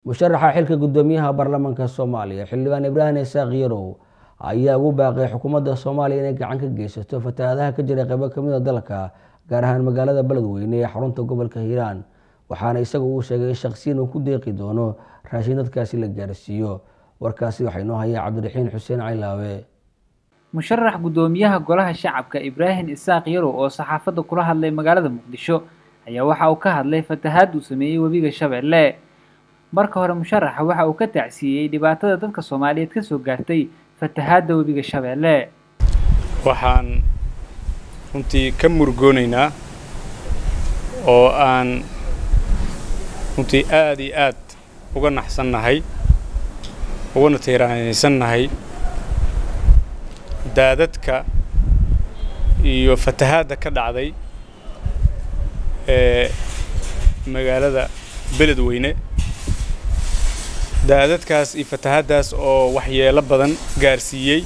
musharaxa xilka guddoomiyaha baarlamaanka soomaaliya xildhibaan ibraahim isaaq yarow ayaa ugu baaqay xukuumadda soomaaliya inay gacan ka geysato fatahaadaha ka jira qeybo kamid a dalka gaar ahaan magaalada beledweyne ee xarunta gobolka hiiraan waxaana isaga uu sheegay in shaqsiyan uu ku deeqi doono raashin dadkaasi la gaarsiiyo warkaasi waxaa inoo hayaa cabdiraxiin xuseen caylaawe musharax guddoomiyaha golaha shacabka ibraahim isaaq yarow oo saxaafadda kula hadlay magaalada muqdisho ayaa waxa uu ka hadlay fatahaad uu sameeyey webiga shabeelle marka hore musharaxa waxa uu ka tacsiiyey dhibaatada dadka soomaaliyeed ka soo gaartay fatahaadda webiga shabeelle waxaan runtii ka murgoonaynaa oo aan runtii aad iyo aad uga naxsannahay ugana tiiraanaysannahay daadadka iyo fatahaadda ka dhacday ee magaalada beledweyne daadadkaas iyo fatahaaddaas oo waxyeelo badan gaarsiiyey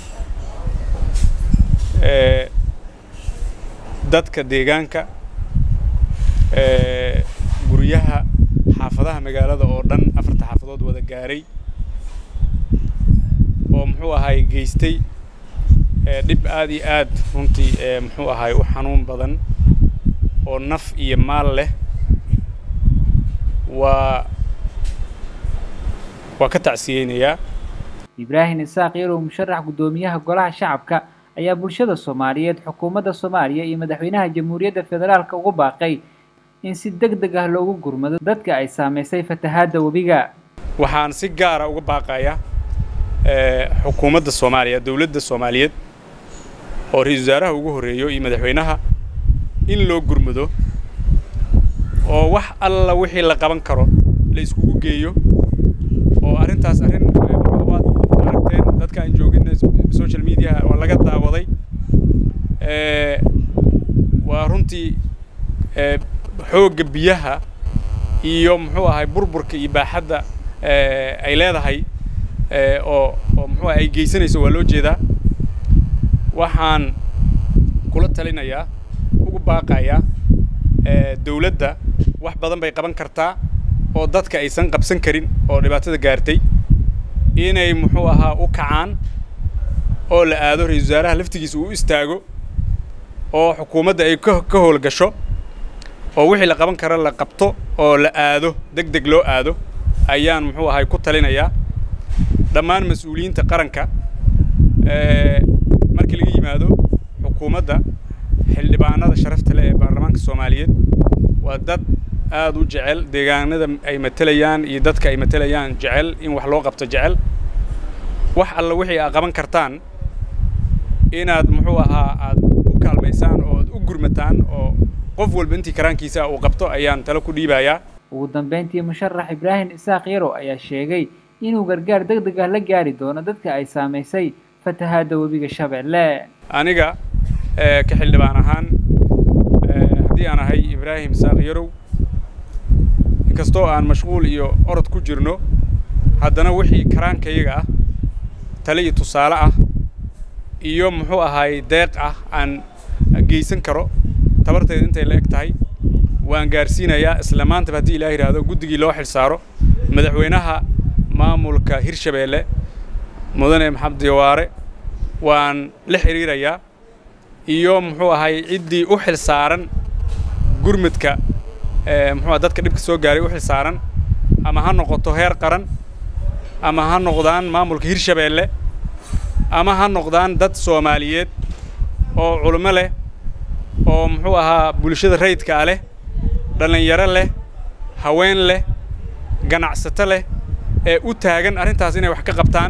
ee dadka deegaanka ee guryaha xaafadaha magaalada oo dhan afarta xaafadood wada gaaray oo muxuu ahaay geystay dhib aad iyo aad runtii ee muxuu ahaay u xanuun badan oo naf iyo maal leh waa waa ka tacsiyeynayaa ibraahim isaaq yarow musharax guddoomiyaha golaha shacabka ayaa bulshada soomaaliyeed xukuumadda soomaaliya iyo madaxweynaha jamhuuriyadda federaalka ugu baaqay in si deg deg ah loogu gurmado dadka ay saamaysay fatahaadda webiga waxaan si gaara uga baaqayaa xukuumadda soomaaliya dowladda soomaaliyeed oo ra-iisul wasaaraha ugu horreeyo iyo madaxweynaha in loo gurmado oo wax alla wixii la qaban karo la iskugu geeyo oo arrintaas arrin waad aragteen dadka aan joogin social mediaha waa laga daawaday waa runtii xoogga biyaha iyo muxuu ahay burburka iyo baaxadda ay leedahay oo oo muxuu ay geysanayso waa loo jeedaa waxaan kula talinayaa ugu baaqayaa dawladda wax badan bay qaban kartaa oo dadka aysan qabsan karin oo dhibaatada gaartay inay muxuu ahaa u kacaan oo la aado ra-isul wasaaraha laftigiisa uu istaago oo xukuumadda ay ka ka howlgasho oo wixii la qaban kara la qabto oo la aado deg deg loo aado ayaan muxuu ahay ku talinayaa dhammaan mas-uuliyiinta qaranka markii laga yimaado xukuumadda xildhibaanada sharafta leh ee baarlamaanka soomaaliyeed waa dad aad u jecel deegaanada ay matelayaan iyo dadka ay matelayaan jecel in wax loo qabto jecel wax alla wixii aad qaban kartaan inaad muxuu ahaa aad u kaalmaysaan oo aad u gurmataan oo qof walba intii karaankiisa uu qabto ayaan talo ku dhiibayaa ugu dambeyntii musharax ibraahim isaaq yarow ayaa sheegay inuu gargaar deg deg ah la gaari doono dadka ay saamaysay fatahaadda webiga shabeelle aniga ka xildhibaan ahaan haddii aan ahay ibraahim isaaq yarow inkastoo aan mashquul iyo orod ku jirno haddana wixii karaankayaga ah tale iyo tusaale ah iyo muxuu ahaay deeq ah aan geysan karo tabarteeda intay la eg tahay waan gaarsiinayaa isla maantaba haddii ilaah yidhaahdo guddigii loo xil saaro madaxweynaha maamulka hirshabeelle mudane maxamed diyawaare waan la xiriirayaa iyo muxuu ahay ciddii u xil saaran gurmudka muxuu dadka dhibka soo gaaray u xil saaran ama ha noqoto heer qaran ama ha noqdaan maamulka hirshabeelle ama ha noqdaan dad soomaaliyeed oo culimo leh oo muxuu ahaa bulshada rayidkaa leh dhallinyaro leh haween leh ganacsato leh ee u taagan arrintaas inay wax ka qabtaan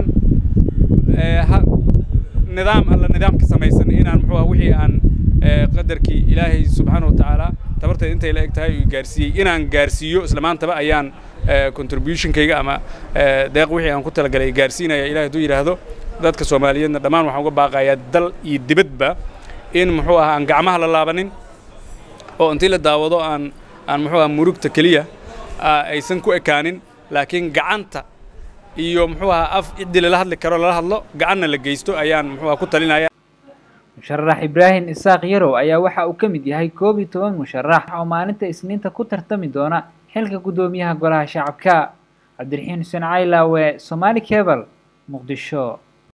nidaam alla nidaamka samaysan inaan muxuu ah wixii aan qadarkii ilaahay subxaana wa tacaala tabarteeda intay la eg tahay uu gaarsiiyey inaan gaarsiiyo isla maantaba ayaan contributionkayga ama deeq wixii aan ku talagalay gaarsiinaya ilahay hadduu yidhaahdo dadka soomaaliyeedna dhammaan waxaan uga baaqayaa dal iyo dibadba in muxuu ah aan gacmaha la laabanin oo intii la daawado aan aan muxuu ah murugta keliya aysan ku ekaanin laakiin gacanta iyo muxuu ahaa af ciddii lala hadli karo lala hadlo gacanna la geysto ayaan muxuu ah ku talinaya musharax ibraahim isaaq yarow ayaa waxa uu ka mid yahay koob iyo toban musharax oo maalinta isniinta ku tartami doona xilka guddoomiyaha golaha shacabka cabdiraxiin xuseen caylaawe somaali cable muqdisho